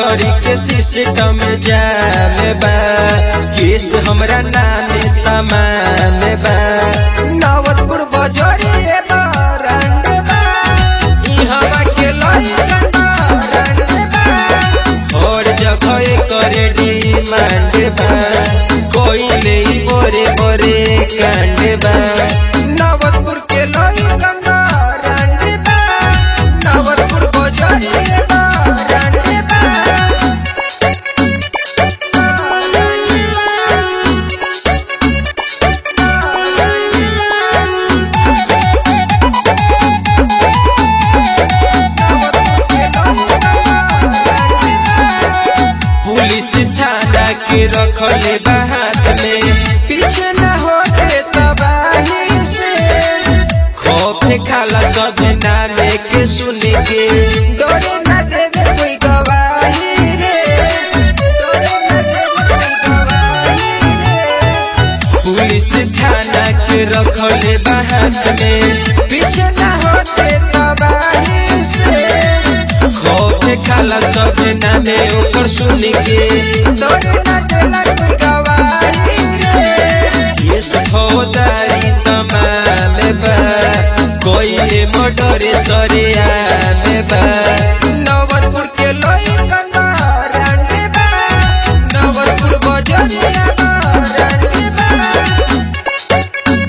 बजरी के सिस्टम जाम बा केस हमरा नामे तमाम बा नवतपुर बजरी बरंड बा इहवा के लइकन बरंड बा और जगह करे डिमांड बा कोइले बोरे बोरे कांड बा नवतपुर के लइकन बरंड बा नवतपुर बजरी बरंड बा पुलिस थाना के रखले बा हाथ में पीछे न होते तबाही से खौफे खाला सब नामे के सुन के डरे न देवे कोई गवाही रे डरे न देवे कोई गवाही रे पुलिस थाना के रखले बा हाथ में पीछे न होते तबाही से खोटे खाला सब नामे ओकर सुन के डरे न देला कोई गवाही रे केस फौदारी तमाम बा कोई मोटरे सरिया में बा नवतपुर के लइकन मारंडी बा नवतपुर बजरिया मारंडी बा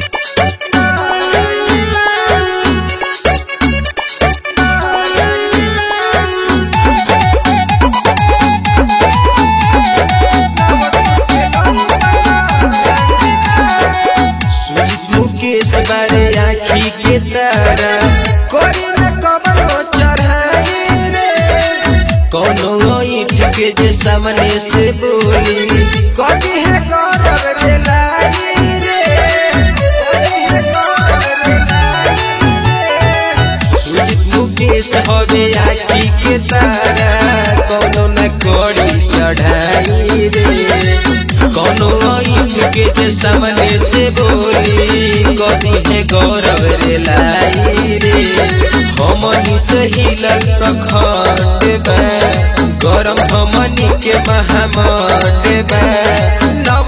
सुजीत मुकेश बारे आखी के तारा कोई न कमनो चढ़ाई रे कोनो ईट के जे सामने से बोली कभी है गौरव दिलाई रे कभी है गौरव दिलाई रे सुजीत मुकेश हवे आखी के तारा कोनो न कोड़ी चढ़ाई रे कोनो ईट के जे सामने से बोली कदी है गौरव रे लाई रे हमनी से हिलल प्रखंड बा गरम हमनी के महामंड बा नव